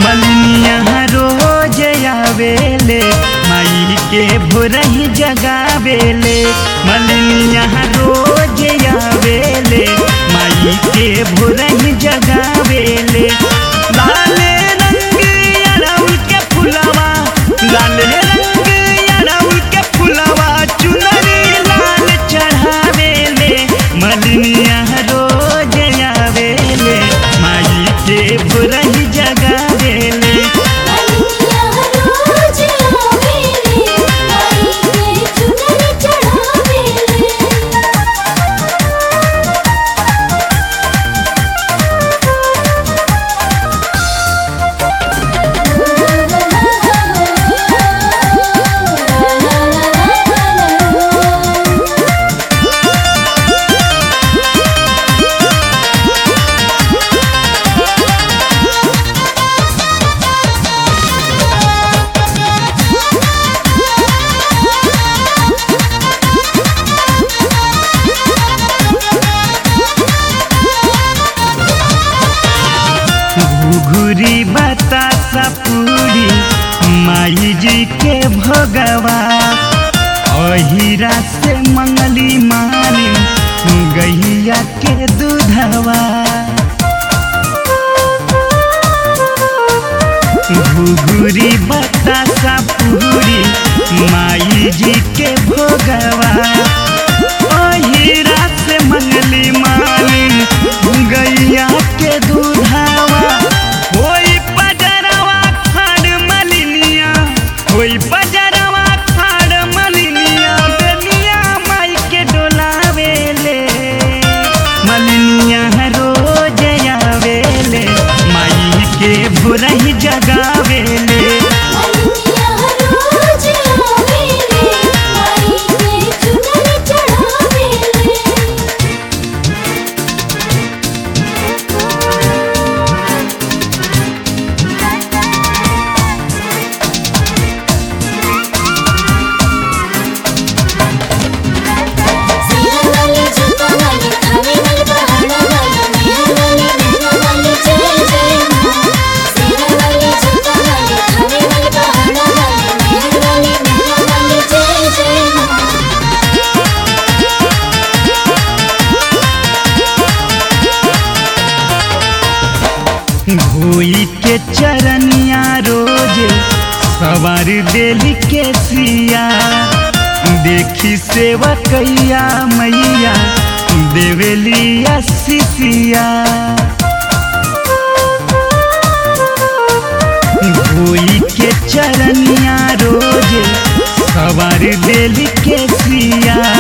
मलिनिया रोज आवेले माई के भोरही जगावेले मलिनिया रोज आवेले माई के भोरही जगावेले लाले रंग अड़उल के फुलवा लाले रंग अड़उल के फुलवा चुनरी लाल चढ़ावेले मलिनिया रोज आवेले माई के भोरही जगावेले मलिनिया रोज आवेले माई के चुनरी चढ़ावेले घुघुरी बतासा पूरी माई जी के भगवा अहिरा से मंगली मालिन गैया के दूधवा घुघुरी बतासा पूरी माई जी के भोगवा अहिरा से मंगली मालिन गैया के दूधवा होई पजरवा खाड़ मलिनिया होई पजरवा खाड़ मलिनिया बेनिया माई के डोलावेले मलिनिया रोज आवेले माई के भोरही जगावेले मलिनिया रोज आवेले माई के चुनरी चढ़ावेले सीरा वाली जूता वाली खाने वाली पहाड़ा वाली मेहर वाली मेहरा वाली जय जय माँ सीरा वाली जूता वाली खाने वाली पहाड़ा वाली मेहर वाली मेहरा वाली जय जय माँ भोई के चरनिया रोज सवार देली के सिया देखी सेवा कैया मैया देवेलिया सिसिया भोई के चरनिया रोज सवार देली के सिया